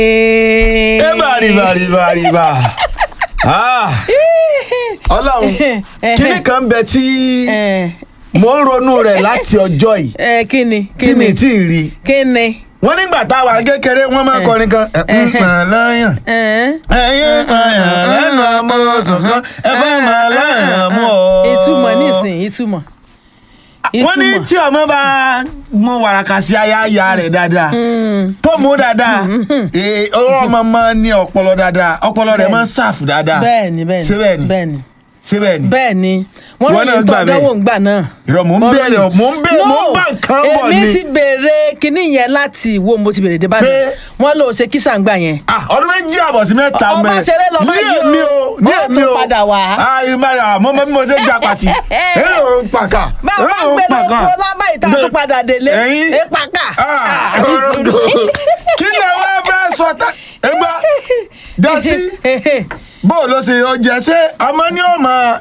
eba riba riba riba Ah, ọlọ́run kíní kan bẹ tí mo ń ronú rẹ̀ láti ọjọ́ yìí ẹ kí ni tí mi tí ì rí kí ni. wọ́n nígbà táwa kékeré wọ́n máa kọrin kan ẹ̀ ń pàn lọ́yàn ẹ̀yìn pààyàn lẹ́nu amọ̀sùn kan ẹ fẹ́ máa láyàn mú ọ. ìtumọ̀ nísìn ìtumọ̀. wọ́n ní tí ọmọ bá mú wàràkà sí ayáya rẹ̀ dáadáa tó mú dáadáa ee, ọ̀rọ̀ ọmọ máa ń ní ọpọlọ dáadáa ọpọlọ rẹ̀ máa ń ṣàfù dáadáa bẹ́ẹ̀ni bẹ́ẹ̀ni ṣé bẹ́ẹ̀ ni bẹ́ẹ̀ni ṣé bẹ́ẹ̀ ni bẹ́ẹ̀ni wọ́n Wọ́n ní náà ìtọ́ gbà bẹ́ẹ̀. ọdọ́wò ńgbà náà. Irọ́, mò ń Wọ́n béèrè, ròyìn. mò ń béèrè, mò ń bá nǹkan bọ̀ èmi ni. ti béèrè kinní yẹn láti wo mo ti béèrè dé báyìí Pé- wọ́n lò ó ṣe kísà ńgbà yẹn. Ah, ọdún méjì àbọ̀ sí mẹ́ta Ọmọ mẹ́ ṣeré lọ ní báyìí o. èmi o ní Wọ́n èmi tún o padà wá. ayi máa mọ mọ bí mo ṣe ń jà pàtì ẹ ò ń pàkà bá a ẹ bá ò ń gbé pàkà lóko lábá ìta tó padà délé Ẹ̀yin? ẹ pàkà. Ah, orogo. kí ni wọ́n fẹ́ sọ tá ẹgbẹ́ dasi bó o lọ sí ọjà ṣé ọmọ ní o mọ.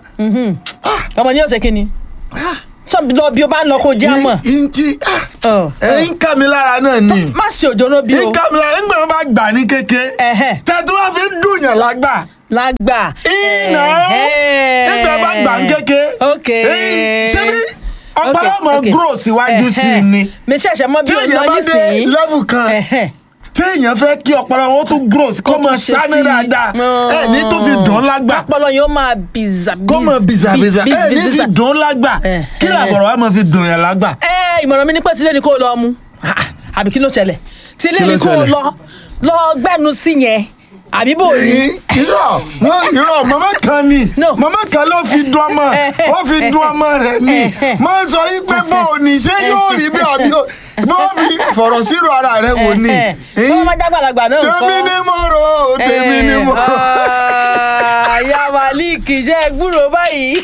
ọmọ ní ọ̀sẹ̀ kínní sọ́bi lọ bí o bá ń lọ kó jẹ́ àmọ́ ntí Ọ̀, ẹ ń ká mi lára náà ni má ṣe òjò náà bí o ń ká mi lára ńgbà wọn bá gbà ní kéke Ẹ̀hẹ́. tẹ́tí wọ́n fi ń dùn yàn lágbà. lágbà. iná Ẹ̀hẹ́. nígbà bá gbà ń kéke. ok ṣebí ọpọlọ Ok, mọ ok. grow síwájú sí i Ẹ̀hẹ́. ni mi ṣẹ̀ṣẹ̀ mọ bí tí o èèyàn lọ bá dé nísìnyí. level kan Ẹ̀hẹ́. tí èèyàn fẹ́ kí ọpọlọ wọn tún grow sí kó mọ ṣe sáré tí- dáadáa ẹ ní tó fi dùn ún lágbà ọpọlọ yóò máa bìzà kó mọ bìzàbìzà ẹ ní fi dùn ún lágbà Ẹ̀hẹ́. kí làbọ̀rọ̀ wa mọ fi dùn yàn lágbà. ẹ ìmọ̀ràn mi ní pé tilé ni kò lọ mu Ah, àbí kí ló ṣẹlẹ̀ tilé Kí ló ni kò ṣẹlẹ̀? lọ lọ gbẹ́nu sí yẹn àbí bò ní. irọ́ wọn irọ́ màmá kan ni No. màmá kan ló fi dùn ọmọ ó fi dùn ọmọ rẹ̀ ni máa sọ yí pé bó o ní ṣé yóò rí bí àbí o mo fi fọ̀rọ̀ sírò ara rẹ̀ wò ni. wọ́n máa jágbàlagbà náà nǹkan. tèmi ni mo rò ó tèmi ni mo rò ó. ìyá malik jẹ́ gbúrò báyìí.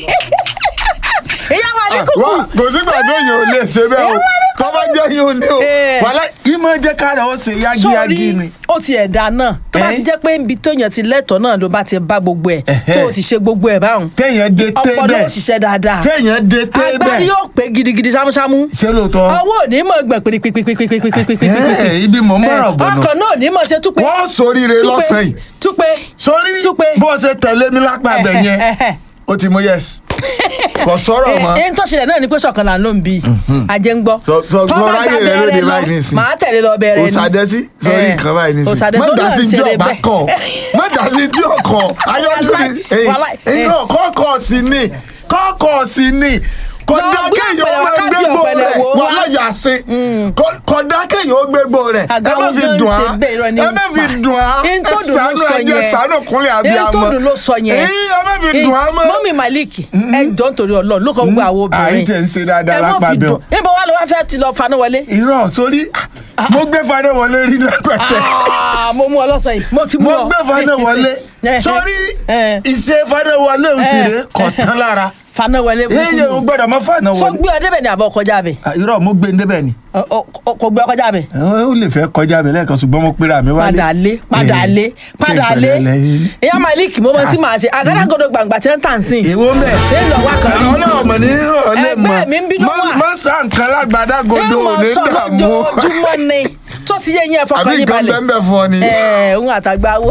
ìyá malik kúkú. wá kò sígbà tó yàn ò lè ṣe bẹ́ẹ̀ o kọ́ bá jẹ́ yín o ní o Eh. wàhálà ìmọ̀ jẹ́ kára ó ṣe yágíyágí ni. ó ti ẹ̀dá náà tó bá Eh? ti jẹ́ pé ibi tóyàn ti lẹ́tọ̀ọ́ náà ló bá ti bá gbogbo ẹ̀ Ẹ̀hẹ́. tó o sì ṣe gbogbo ẹ̀ báwọn. téèyàn dé té ọpọlọ bẹ́ẹ̀ ó ṣiṣẹ́ dáadáa. téèyàn dé té agbárí bẹ́ẹ̀ yóò pé gidigidi sámúsámú. ṣé lóòótọ́ ọwọ́ ò ní mọ̀ gbẹ̀ pírípírípírípírípírípírípírípírí. Eh, ibi mò ń bọ̀rọ̀ bọ̀ náà ọkàn náà ò ní mọ̀ ṣe túpé. wọ́n sóríire túpé, lọ́sàn yìí túpé. sórí túpé. bó ṣe tẹ̀lé mi lápá abẹ yẹn ó ti mú yes kò sọ̀rọ̀ mọ́ ẹni tó ṣẹlẹ̀ náà ni pé sọ̀kan là ń lò ń bí ajẹ́ ń gbọ́. Sọ- sọ- Tó sọ bá ráyè gba rẹ lóde bẹ̀rẹ̀ lọ, báyìí nísìnyí. màá tẹ̀lé lọ bẹ̀rẹ̀ ni. òsàdẹ́sí sórí Eh, nǹkan báyìí nísìnyí òsàdẹ́sí má ó dá náà sí ń tí ṣeré ọba bẹ́ẹ̀. kàn má dá sí tí ọkàn ayọ́jú ni Wàláì, wàláì, inú kọ́kọ́ sí ni kọ́kọ́ sí ni Lọ kódà gbé kéèyàn ọ̀pẹ̀lẹ̀ ó máa wá káàdì gbégbó ọ̀pẹ̀lẹ̀ rẹ̀ wò wà wá. lọ́yà sí kódà kéèyàn ó gbégbó rẹ̀ ẹ Àga má wọn fi gan dùn ṣe á bẹ́ẹ̀, irọ́ ni ẹ má ń fi pa. dùn á Ihun ẹ tó dùn ló ṣàánú sọ ẹjẹ yẹn. ṣàánú kúnlẹ̀ àbí Ihun tó àmọ́ dùn ló sọ yẹn. èyí ẹ má fi dùn á mọ́. mọ́mí malik ẹ jọ nítorí ọlọ́run ló kọ́ gbogbo àwọn obìnrin. àyè tẹ̀ ń ṣe dáadáa Ẹ má lápá fi bẹ́ẹ̀ o. dùn. níbo wà ló wá fẹ́ ti lọ faná wọlé. irọ́ sórí mo gbé fadé wọlé rí lápẹ̀tẹ̀ Ah, mo mú ọ lọ́sàn yìí mo ti mú mo ọ. gbé fadé wọlé Eh, sórí eh. ìṣe fadé wọlé òsèré kọ̀ tán lára faná wọlé. èyí ò gbọ́dọ̀ mọ́ fànà sọ wọlé gbé ọ débẹ̀ ni àbọ̀ kọjá bẹ̀. Ah, irọ́ mo gbé ndébẹ̀ ni Ọ- ọ- ọ- kò gbé ọ kọjá bẹ̀. ó lè fẹ́ kọjá mi lẹ́ẹ̀kan ṣùgbọ́n mo pera mi wálé padà lé padà lé padà lé ìyá malik mo mọ tí màá ṣe àgádágodo gbàngbà tí ń tàn sí. èwo mẹ́ ẹ lọ wá kan àwọn náà mọ̀ ní ọ̀lẹ́ mọ̀ Ẹgbẹ́ mi ń bínú wà. má sá nǹkan lágbàdágodo ẹ mọ ní sọ dààmú lójoojúmọ́ ni tó ti yé yín ẹ àbí fọkàn yín nǹkan balẹ̀. bẹ́ẹ̀ fún ọ ni. ẹ ń àtàgbà wo.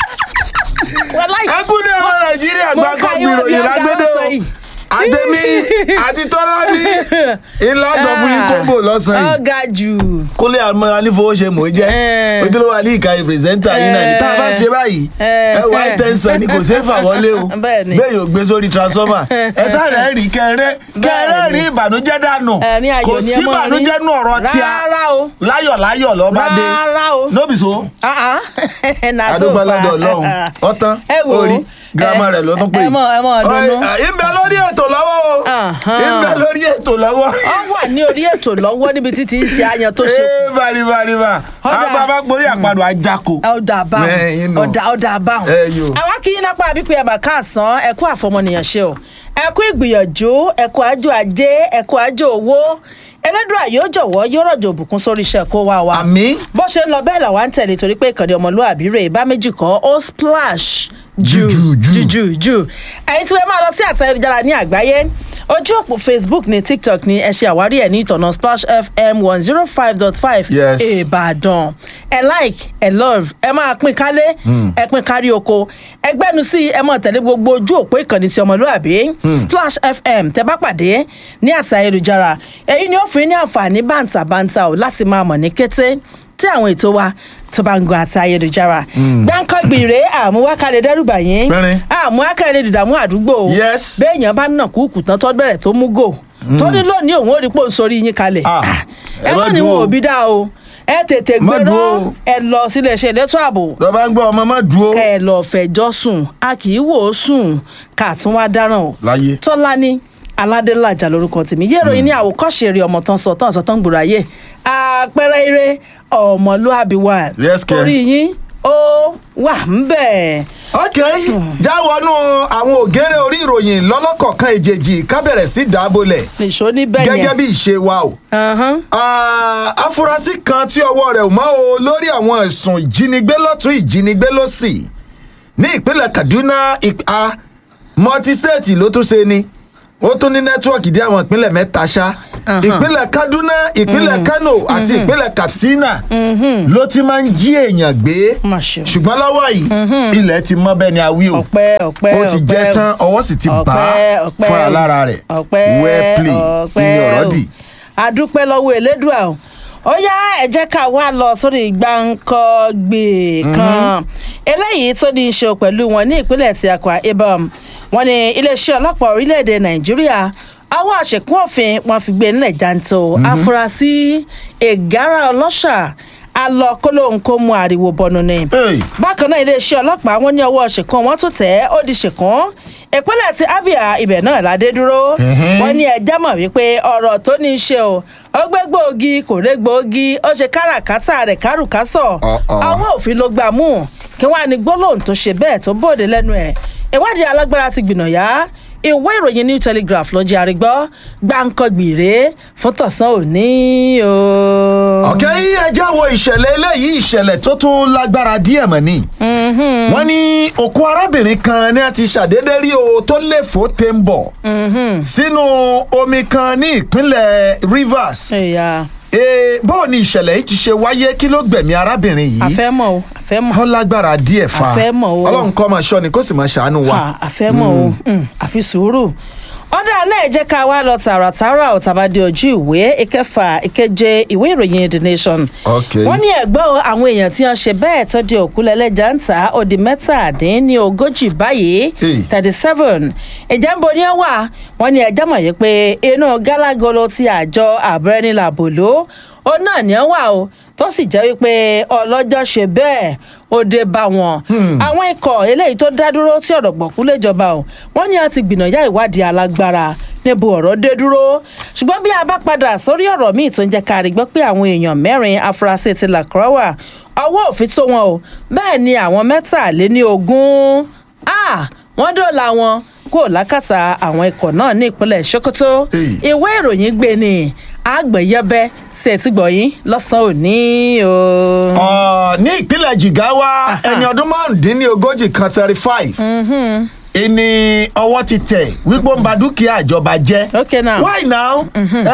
Wàláì. ẹkún ní ọmọ nàìjíríà mo gbàgbọ́ ka yín wọ́n bí gbìròyìn ọ̀gá lágbédè o ọ̀sán yìí. àtẹ̀mí àti tọ́lá ní ńlá ọ̀tọ̀ fún yín kóńbò lọ́sàn-án yìí. ọ̀gá jù. kólé àmọ́ anífowóṣe mò ń jẹ́ Eh. ojúlówó alíkà pírẹsẹ́ńtà yín náà ni tá a bá ṣe báyìí Eh. ẹ wá ìtẹ́sán ni kò ṣeé fà wọlé o Bẹ́ẹ̀ ni. bẹ́ẹ̀ yóò gbé sórí transformer ẹ sáré rí kẹrẹ kẹrẹ Bẹ́ẹ̀ ni. rí ìbànújẹ́ dànù Ẹ̀rín ayọ̀ kò ni ẹ sí mọ́ rí. ìbànújẹ́ nù ọ̀rọ̀ tí a Rárá o. láyọ̀láyọ̀ lọ́ bá dé Rárá o. nóbì so Ah, ah. Na so adúgbòládọ̀ far. ọlọ́run ọ̀tán ẹ wò ó orí girama ẹ- rẹ̀ ló tún pè ẹ mọ ẹ mọ ọdún ìbẹ̀ lórí ètò lọ́wọ́ o Ahan. ìbẹ̀ lórí ètò lọ́wọ́ ọ wà ní orí ètò lọ́wọ́ níbi tí ti ń ṣe ayan tó ṣe ee bàrìbàrìbà Ọ̀dà. àgbà gborí àpàdé àjàkò. ọ̀dà àbáhùn Ẹ̀yin nù. ọ̀dà ọ̀dà àbáhùn. Ẹ yo. àwa kì í nápá àbíkú ẹ̀bà káàsán ẹ̀kú àfọmọnìyàn ṣe o ẹ̀kú ìgbìyànjú ẹ̀kú àjò ajé ẹ̀kú àjò owó ẹlẹ́dùà yóò jọ̀wọ́ yóò rọ̀jò òbùkún sórí iṣẹ́ kó wá wa. àmì bó ṣe ń lọ bẹ́ẹ̀ làwa ń tẹ̀lé torí pé ìkànnì ọmọlúwàbí rè bá méjì kọ́ ó splash jù Jù, jù, jù jù jù ẹ̀yin tí wọ́n máa lọ sí àtẹ ayélujára ní àgbáyé ojú òpó facebook ní tiktok ní ẹ ṣe àwárí ẹ̀ ní ìtọ̀nà splash fm one zero five dot five Yes. ìbàdàn ẹ like ẹ love ẹ máa pín kálé ẹ pín kárí oko ẹ gbẹ́nu sí ẹ máa tẹ̀lé gbogbo ojú òpó ìkànnì ti ọmọlúàbí splash fm tẹ bá pàdé ní àtẹ ayélujára èyí ni ó fún yín ní àǹfààní bàǹtàbàǹtà ò láti máa mọ̀ ní kété tí àwọn ètò wa tó bá ń gun àti ayélujára. gbáǹkọ́gbì rèé àmúwákàlẹ̀ dẹ́rùbà yín Pẹ́rín. àmúwákàlẹ̀ dìdàmú àdúgbò Yes. béèyàn bá nà kúkú tán tó bẹ̀rẹ̀ tó mú gò tó ní lónìí òun ò rí pò ń sórí yín kalẹ̀ Ah, ẹ ẹ má má ní dúró wọn o. ò bí dá o ẹ tètè Má gbérọ́ dúró o. ẹ lọ sílé iṣẹ́ elétò ààbò tó bá ń gbọ́ ọmọ má dúró. kẹ ẹ lọ fẹjọ́ sùn a kì í wò ó sùn ká tún wá dáràn o Láyé. tọ́lání aládélájà lórúkọ tèmi yé ìròyìn ní àwòkọ́ṣe eré ọmọ tán sọ tán sọ tán gbòòrò ayé àpẹẹrẹ eré ọmọlúàbí wà Yes, kẹ̀. orí yín ó wà ń bẹ̀. ok jáwọnú àwọn ògèrè orí ìròyìn lọ́lọ́kọ̀ọ̀kan èjèèjì ká bẹ̀rẹ̀ sí dábòlẹ̀ nìṣó níbẹ̀ yẹn. gẹ́gẹ́ bí ìṣe wa o. Ahán. Ah, afurasí kan tí ọwọ́ rẹ̀ ò mọ́ o lórí àwọn ẹ̀sùn ìjínigbé lọ́tún ìjínigbé lọ́sì ní ìpínlẹ̀ kaduna ìp- ah, multi-state ló tún ṣe ni ó tún ní nẹ́tíwọ̀kì dé àwọn ìpínlẹ̀ mẹ́ta ṣá ìpínlẹ̀ kaduna ìpínlẹ̀ kano àti ìpínlẹ̀ katsina ló ti máa ń jí èèyàn gbé Mà ṣe o. ṣùgbọ́n lọ́wọ́ yìí ilẹ̀ ti mọ́ bẹ́ẹ̀ ni a wí o ọpẹ́ ọpẹ́ ó ti jẹ́ ọpẹ́ tán ọwọ́ sì ti bá ọpẹ́ ọpẹ́ fúnra lára rẹ̀ ọpẹ́ well play ọpẹ́ ìní ọ̀rọ̀ o. dì. adúpẹ́ lọ́wọ́ elédùà o ó yá ẹ jẹ́ ká wá lọ sórí gbàǹkọ́gbè kan eléyìí tó ní í ṣe pẹ̀lú wọn ní ìpínlẹ̀ ti akwa ibom wọn ní iléeṣẹ́ ọlọ́pàá orílẹ̀-èdè nàìjíríà àwọn àṣekún òfin wọn fi gbé nílẹ̀ janto afurasí ìgárá ọlọ́ṣà alọ́kólóhùn kó mu ariwo bọnu ni Hey. bákan náà iléeṣẹ́ ọlọ́pàá wọn ní ọwọ́ ṣèkan wọn tún tẹ̀ ẹ́ ó di ṣèkan ìpínlẹ̀ ti abia ibẹ̀ náà ládé dúró wọn ní ẹjẹ́ mọ̀ wípé ọ̀rọ̀ tó ní í ṣe o ó gbé gbòógì kò ré gbòógì ó ṣe káràkátà rẹ̀ kárùkásọ̀ Uh-uh. àwọn òfin ló gbà mú kí wọ́n á ní gbólóhùn tó ṣe bẹ́ẹ̀ tó bòde lẹ́nu ẹ̀ ìwádìí alágbára ti gbìnàyà ìwé ìròyìn new telegraph ló jẹ́ àrígbọ́ gbàǹkangbìrè fún tọ̀sán òní o. ọ̀kẹ́ yìí ẹjẹ́ wo ìṣẹ̀lẹ̀ eléyìí ìṣẹ̀lẹ̀ tó tún lágbára díẹ̀ mọ̀ ni. wọ́n ní òkú arábìnrin kan ní a ti ṣàdédé rí o tó léfò tẹ́ ń bọ̀ sínú omi kan ní ìpínlẹ̀ rivers. ẹ̀yà ee báwo ni ìṣẹ̀lẹ̀ yìí ti ṣe wáyé kí ló gbẹ̀mí arábìnrin yìí. àfẹ́mọ̀ o àfẹ́mọ̀. ó lágbára díẹ̀ fa A fẹ́ mọ̀ o. ọlọ́run kọ́ máa ṣọ́ ni kó sì máa ṣàánú wa. Ah, àfẹ́mọ̀ o Mm, àfi sùúrù ọ̀dà náà jẹ́ ká wá lọ tààràtàrà ọ̀tàbádé ojú ìwé ìkẹfà ìkeje ìwé ìròyìn the nation. Okay. wọ́n ní ẹ̀gbọ́n àwọn èèyàn tí wọ́n ṣe bẹ́ẹ̀ tó di òkú lẹ́lẹ́jà ń ta ó di mẹ́tàdín ogójì báyìí Hey. thirty seven ìjà ń bo ní ẹ wà wọ́n ní ẹjọ́ mọ̀ yìí pé inú gálágolo ti àjọ àbúrẹ́nìlàbòló ó náà ní ẹ wà o tó sì jẹ́ wípé ọlọ́jọ́ ṣe bẹ́ẹ̀ ó dé bá wọn. àwọn ikọ̀ eléyìí tó dá dúró tí ọ̀rọ̀ gbọ̀kú léjọba o wọ́n ní a ti gbìnàyà ìwádìí alágbára níbo ọ̀rọ̀ dé dúró ṣùgbọ́n bí a bá padà sórí ọ̀rọ̀ míì tó ń jẹ́ ká rí gbọ́ pé àwọn èèyàn mẹ́rin afurasí ti làkúrọ́wà ọwọ́ òfin tó wọn o bẹ́ẹ̀ ni àwọn mẹ́tàléní ogún ah, wọ́n dọ̀la wọn kúrò lákàtà àwọn ikọ̀ náà ní ìpínlẹ̀ sokoto Hey. ìwé ìròyìn gbé ni àgbẹ̀yẹbẹ ṣètìgbọ̀yìn lọ́sàn-án òní o. Ọ̀, ní ìpínlẹ̀ jigawa ẹni ọdún márùndínlógójì kan thirty five ìní ọwọ́ ti tẹ̀ wípé ó ń ba dúkìá ìjọba jẹ́ Okay now. why now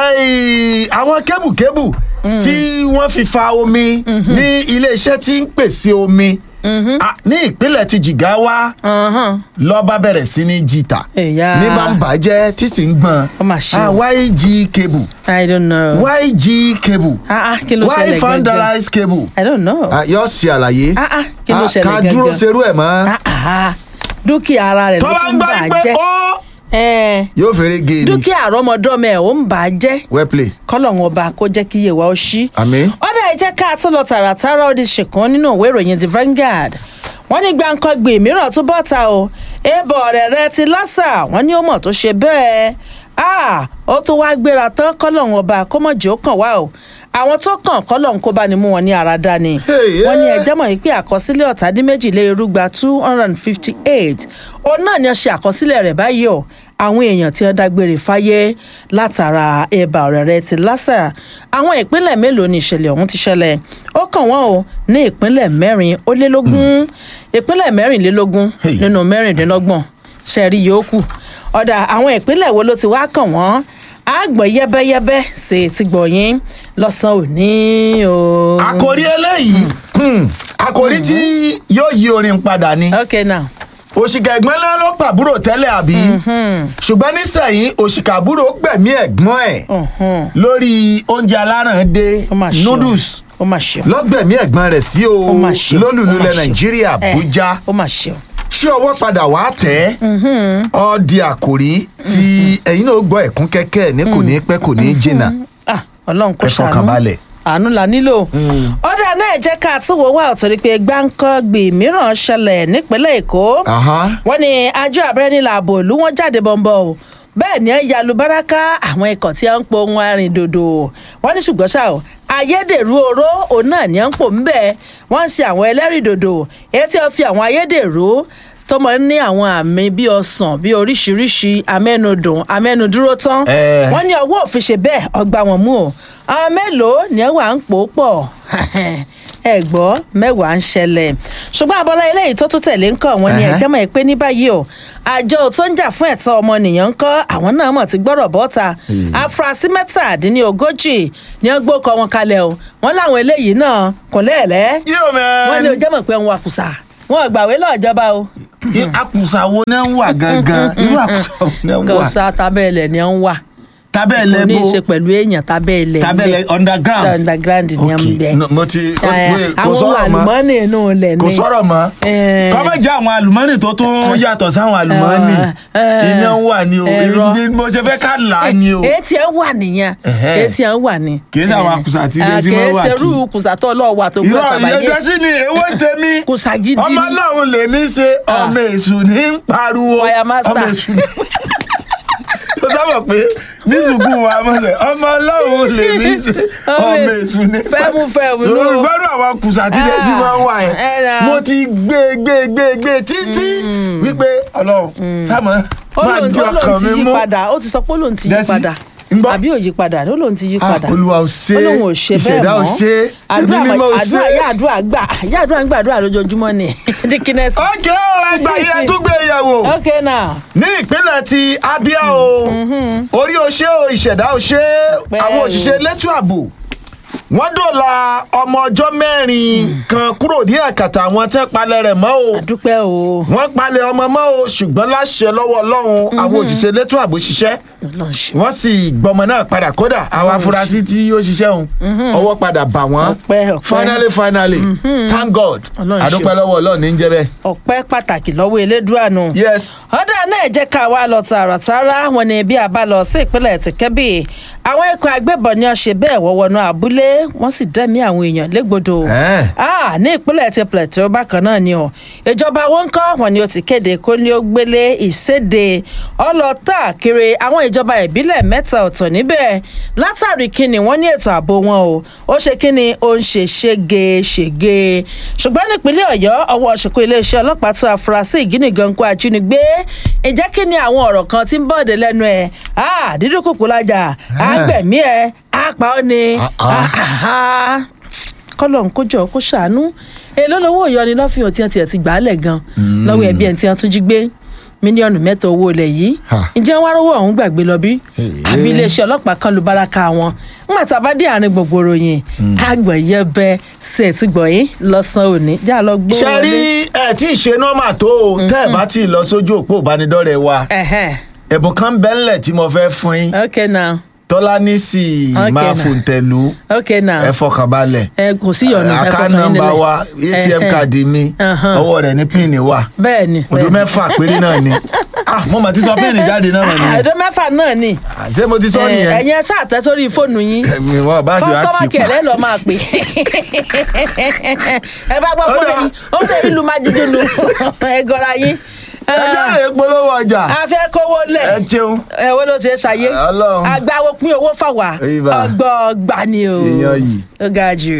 Ey, àwọn kébùkébù tí wọ́n fi fa omi ní iléeṣẹ́ tí ń pèsè omi ah, ní ìpínlẹ̀ ti jigawa Ọ̀hán. lọ́ba bẹ̀rẹ̀ sí ní jìtà Ẹ̀yà. ní bá ń bàjẹ́ tí sì ń gbọ́n Ó mà ṣe Ah, o. yg cable i don't know. yg cable ah ah kí ló why ṣẹlẹ̀ gẹ́gẹ́. vandalize cable i don't know. Ah, yóò ṣe àlàyé ah ah kí ló Ah, ṣẹlẹ̀ ká gẹ́gẹ́. dúró serú ẹ̀ mọ́ ah ah dúkìá ara rẹ̀ ló tọ́lá ń ń gbá bà á pé jẹ́. ó Ẹ̀ẹ́, yóò fèrè gé ni dúkìá àrọ́mọdọ́mọ ẹ̀ ó ń bà á jẹ́ well play kọ́lọ́hún ọba kó jẹ́ kí iye wa ó ṣí. àmín ọ̀dà ẹ jẹ́ ká tó lọ tààràtàrà ó di ṣèkan nínú ìwé ìròyìn the Vanguard wọ́n ní gbàǹkangbè mìíràn tó bọ́ta o èèbọ̀ ọ̀rẹ́ rẹ ti lásà wọ́n ní ó mọ̀ tó ṣe bẹ́ẹ̀ Ah, ó tó wá gbéra tán kọ́lọ́hún ọba kó mọ̀ jẹ́ ó kàn wá o àwọn tó kàn kọ́lọ́hún kó bá ní mú wọn ní ara dání Hey, wọ́n ní yeah. ẹjẹ́ mọ̀ yìí pé àkọsílẹ̀ ọ̀tàdínméjìlélérúgba two hundred and fifty eight òun náà ni ó ṣe àkọsílẹ̀ rẹ̀ báyìí o àwọn èèyàn tí wọ́n dágbére fáyé látara ẹ̀bà ọ̀rẹ́ rẹ ti lásà àwọn ìpínlẹ̀ mélòó ni ìṣẹ̀lẹ̀ ọ̀hún ti ṣẹlẹ̀ ó kàn wọ́n o ní ìpínlẹ̀ mẹ́rin ó lé lógún ìpínlẹ̀ mẹ́rìnlélógún Hey. nínú mẹ́rìndínlọ́gbọ̀n ṣẹ̀rí yòókù ọ̀dà àwọn ìpínlẹ̀ wo ló ti wá kàn wọ́n àgbọ̀ yẹ́bẹ́yẹ́bẹ́ ṣe ti gbọ̀yìn lọ́sàn-án òní o. àkòrí eléyìí hmm, àkòrí tí yóò yí orin padà ni ok now. òṣìkà ẹ̀gbọ́n náà ló pàbúrò tẹ́lẹ̀ àbí ṣùgbọ́n nísẹ̀yìn òṣìkà àbúrò gbẹ̀mí ẹ̀gbọ́n ẹ̀ Mhm. lórí oúnjẹ aláràndé ó mà ṣe o. noodles ó mà ṣe o. lọ́gbẹ̀mí ẹ̀gbọ́n rẹ̀ sí o ó mà ṣe o. lólùlú ó mà ilẹ̀ ṣe o. nàìjíríà Eh, àbújá ó mà ṣe o. ṣé ọwọ́ padà wá tẹ́ ọ di àkòrí tí ẹ̀yin náà gbọ́ ẹ̀kún kẹ́kẹ́ ní kò ní pẹ́ kò ní jìnnà Ah, ọlọ́run kò Ẹ ṣàánú fọkàn balẹ̀. àánú la nílò. ọ̀dà náà jẹ́ ká tún wò wá ọ̀tọ̀ ni pé gbáǹkọ́gbì mìíràn ṣẹlẹ̀ nípínlẹ̀ èkó. Aha. wọ́n ní àjọ àbẹ́rẹ́nìlà ààbò ìlú wọn jáde bọ̀m̀bọ̀ o bẹ́ẹ̀ ni ẹ yalu báràkà àwọn ikọ̀ tí wọ́n ń po ohun arìndòdò wọ́n ní ṣùgbọ́n ṣá o ayédèrú oró òun náà ni wọ́n ń pò ń bẹ́ẹ̀ wọ́n ń ṣe àwọn ẹlẹ́rìndòdò èyí tí wọ́n fi àwọn ayédèrú tó máa ń ní àwọn àmì bíi ọsàn bíi oríṣiríṣi amẹ́nudùn amẹ́nudúró tán Eh. wọ́n ní ọwọ́ òfin ṣe bẹ́ẹ̀ ọgbà wọn mú o àwọn mélòó ni ẹ wà ń pò ó pọ̀ ẹ gbọ́ mẹ́wàá ń ṣẹlẹ̀ ṣùgbọ́n abọ́lá eléyìí tó tún tẹ̀lé ń kọ́ wọn ni Ẹhẹ́. ẹ̀jẹ̀ mọ̀ pé ní báyìí o àjọ tó ń jà fún ẹ̀tọ́ ọmọnìyàn ń kọ́ àwọn náà mọ̀ ti gbọ́rọ̀ bọ́ta afurasí mẹ́tàdínlógójì ni wọ́n gbókọ̀ wọn kalẹ̀ o wọ́n láwọn eléyìí náà kò lẹ́ẹ̀lẹ́ yóò wọ́n ní mẹ́rin. o jẹ́ mọ̀ pé wọn àkùsà wọn ò gbàwé lọ́ọ̀jọba o àkùsà wo náà ń wà gangan irú àkùsà wo náà ń kò wà sá tábẹ́ẹ̀lẹ̀ ni wọ́n wà tábẹ́ẹ̀lẹ̀ kò ní í bó ṣe pẹ̀lú èèyàn tábẹ́ẹ̀lẹ̀ tábẹ́ẹ̀lẹ̀ underground underground ni wọ́n ok ń bẹ no, mo ti ó ti pé kò àwọn sọ̀rọ̀ mọ́ àlùmọ́ọ́nì inú ilẹ̀ ni kò sọ̀rọ̀ mọ́ Eh. kọ́mọ̀ jẹ́ àwọn àlùmọ́nì tó tún yàtọ̀ sáwọn àlùmọ́nì Eh. iná ń wà ní o Ẹ̀rọ. ibi mo ṣe fẹ́ ká là á ní o etí ẹ wà nìyẹn Ẹ̀hẹ́. etí ẹ wà ní. Kì í ṣe àwọn àkùsà tí ilé tí wọ́n wà kì í ṣe kí. irú kùsà tó lọ́ọ́ wà tó gbọ́ irọ́ tàbáyé ìyẹ́dọ́sí ni èwo tèmi kùsà gidi ọmọ ni. náà lèmi ṣe ọmọ èṣù ní ń pariwo Choir master. ọmọ èṣù ní. tó sábà pé ní sùkúù wa mọ̀sẹ̀ ọmọ ọlọ́run lèmi ṣe ọmọ èṣù ní. fẹ́mú fẹ́mú ló. gbọ́dọ̀ àwọn kùsà tí lè sí máa ń wà Ah, ẹ yẹn ra. mo ti gbé gbé gbé gbé títí wípé ọlọ́run sáàmù ó máa lóun di ó lóun ọkàn ti mi yí mú. padà ó ti sọ pé ó lóun ti yí Dẹ́sí, padà ń gbọ́. àbí ò yí padà ó lóun ti yí Ah, padà Olúwa ò ṣe ó lóun ò ṣe bẹ́ẹ̀ ìṣẹ̀dá ò mọ́ ṣe ẹ̀mí àdúrà mímọ́ ò ṣe. àdúrà yá àdúrà gbà yá àdúrà ń gbàdúrà lójoojúmọ́ ni dikínẹ́sì. ókè ó ẹgbà yẹn tún gbé yẹ̀wò. ok now ní ìpínlẹ̀ ti abia o orí o ṣé o ìṣẹ̀dá o ṣé Pẹ́ àwọn o. òṣìṣẹ́ elétò ààbò wọ́n dòla ọmọ ọjọ́ mẹ́rin kan kúrò ní ẹ̀kàtà àwọn tẹ́ palẹ̀ rẹ̀ mọ́ o àdúpẹ́ o wọ́n palẹ̀ ọmọ mọ́ o ṣùgbọ́n láṣẹ lọ́wọ́ ọlọ́run àwọn òṣìṣẹ́ elétò ààbò ṣiṣẹ́ Ọlọ́run ṣe. wọ́n sì gbọmọ náà padà kódà àwọn afurasí tí ó ṣiṣẹ́ òun ọwọ́ padà bà wọ́n Ọpẹ́, ọpẹ́. finally finally thank god Ọlọ́run ṣe. àdúpẹ́ lọ́wọ́ ọlọ́run ní ń jẹ́ bẹ́ẹ̀ ọpẹ́ pàtàkì lọ́wọ́ elédùànù. yes ọ̀dà náà jẹ́ ká wá lọ tààràtàrà wọn ni bí a bá lọ sí ìpínlẹ̀ tìkẹ́bì àwọn ikọ̀ agbébọn ni wọ́n ṣe bẹ́ẹ̀ wọ́n wọnú abúlé wọ́n sì dẹ́mi àwọn èèyàn légbodò Eh. Ah, ní ìpínlẹ̀ ti Plateau bákan náà ni o ìjọba wọn kọ́ wọn ni ó ti kéde kó ní ó gbélé ìséde ọlọ́tà kiri àwọn ìjọba ìbílẹ̀ mẹ́ta ọ̀tọ̀ níbẹ̀ látàrí kíni wọ́n ní ètò ààbò wọn o ó ṣe kíni ó ń ṣe ṣégeṣége ṣùgbọ́n nípínlẹ̀ ọ̀yọ́ ọwọ́ ṣùkú iléeṣẹ́ ọlọ́pàá tó afurasí ìjínigankú ajínigbé ìjẹ́ kí ni àwọn ọ̀rọ̀ kan tí ń bọ̀dẹ̀ lẹ́nu ẹ̀ Ah, dídún kùkù lájà àgbẹ̀mí ẹ̀ àpá ọ́ ni Ah, ah. kọ́lọ̀ ń kójọ kó ṣàánú èló lówó ìyọni lọ́fíìn tí wọ́n tiẹ̀ ti gbà á lẹ̀ gan lọ́wọ́ ẹbí ẹ̀ tí wọ́n tún jí gbé mílíọ̀nù mẹ́ta owó ilẹ̀ yìí Ha. ǹjẹ́ wọ́n rówó ọ̀hún gbàgbé lọ bí Hey, àbí hey. iléeṣẹ́ ọlọ́pàá kan lu báraka wọn nígbà tá a bá dé àárín gbogbo ròyìn àgbọ̀nyẹ́bẹ ṣètì gbọ̀yìn lọ́sàn-án òní já lọ gbó ṣe rí ẹ tí ì ṣe nọ́mà tó o tẹ́ ẹ bá tí ì lọ sójú òpó ìbánidọ́rẹ̀ẹ́ wa ẹ̀hẹ́n ẹ̀bùn kan bẹ́ ńlẹ̀ tí mo fẹ́ fún yín ok now tọ́lá ní sì Okay, máa now. fòǹtẹ̀lù ok now ẹ fọkàn balẹ̀ ẹ kò sí ìyọnu ẹ àká fọkàn yín nọ́mbà nílẹ̀. wa atm Ẹ̀hẹ́n. káàdì mi Ahan. ọwọ́ rẹ̀ ní píìnì wà bẹ́ẹ̀ ni ọdún bẹ́ẹ̀ ni. mẹ́fà péré náà ni ah mo mà ti sọ píìnì jáde náà nìyẹn àdó mẹ́fà náà ni Ah, ṣé mo ti sọ nìyẹn ẹ̀yin ẹ ṣáà tẹ́ sórí fóònù yín mi wọn bá sì wá kọ́sítọ́mà tì kẹ̀ pa lẹ́ lọ́ọ́ máa pè ẹ bá gbọ́ Ó pé dà. ó lè ìlú máa jíjú nu ẹ gọ́ra yín ẹjọ́ rẹ̀ polówó ọjà a fẹ́ kówó lẹ̀ ẹ ṣeun ẹ wo ló ṣe é ṣàyé Ọlọ́run. agbáwo pín owó fáwa Ibà. ọgbọọgba ni o Èèyàn yìí. ó ga jù.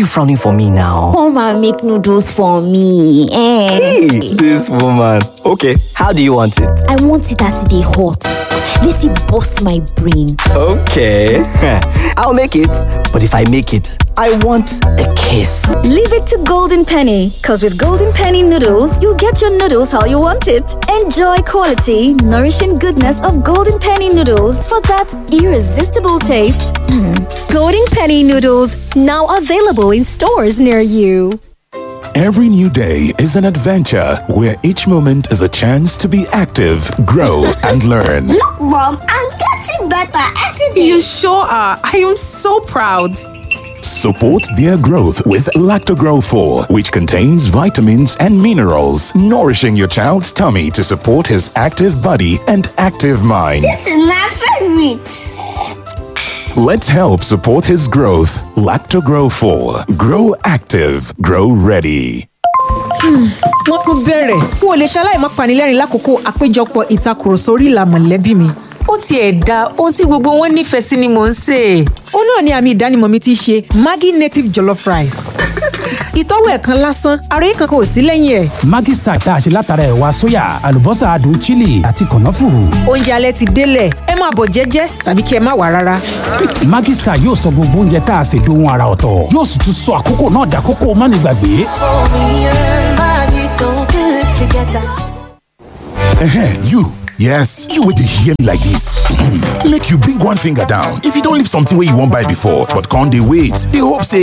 you frowning for me now? Come and make noodles for me. Eh. Hey, this woman. Okay, how do you want it? I want it as they hot. Let it bust my brain. Okay, I'll make it. But if I make it, I want a kiss. Leave it to Golden Penny, because with Golden Penny noodles, you'll get your noodles how you want it. Enjoy quality, nourishing goodness of Golden Penny noodles for that irresistible taste. Golden Penny noodles now available in stores near you. Every new day is an adventure where each moment is a chance to be active, grow, and learn. Look, Mom, I'm getting better every day. You sure are. I am so proud. Support their growth with Lactogrow 4, which contains vitamins and minerals, nourishing your child's tummy to support his active body and active mind. This is my favorite. Let's help support his growth. Lactogrow 4. Grow active. Grow ready. wọ́n tún bẹ̀rẹ̀ n ò lè ṣaláì má panilẹ́rìn lákòókò àpéjọpọ̀ ìtakùrọ̀sọ orí ìlà mọ̀lẹ́bí mi. ó tiẹ̀ da ohun tí gbogbo wọn nífẹ̀ẹ́ sí ni mò ń sè é. ó náà ni àmì ìdánimọ̀ mi ti ṣe maggi native jollof rice. ìtọ́wò ẹ̀ kan lásán ara yìí kankan ò sí lẹ́yìn ẹ̀. Maggi Star tá a ṣe látara ẹ̀wà sóyà àlùbọ́sà adùn chili àti kànáfùrù. oúnjẹ alẹ́ ti délẹ̀ ẹ máa bọ̀ jẹ́jẹ́ tàbí kí ẹ má wà rárá. Maggi Star yóò sọ gbogbo oúnjẹ tá a ṣe dohun ara ọ̀tọ̀ yóò sì tún sọ àkókò náà dàkókò mánigbàgbé. Ehen, you. Yes, you will hear me like this. Make you bring one finger down. If you don't leave something where you won't buy before, but can't they wait? They hope say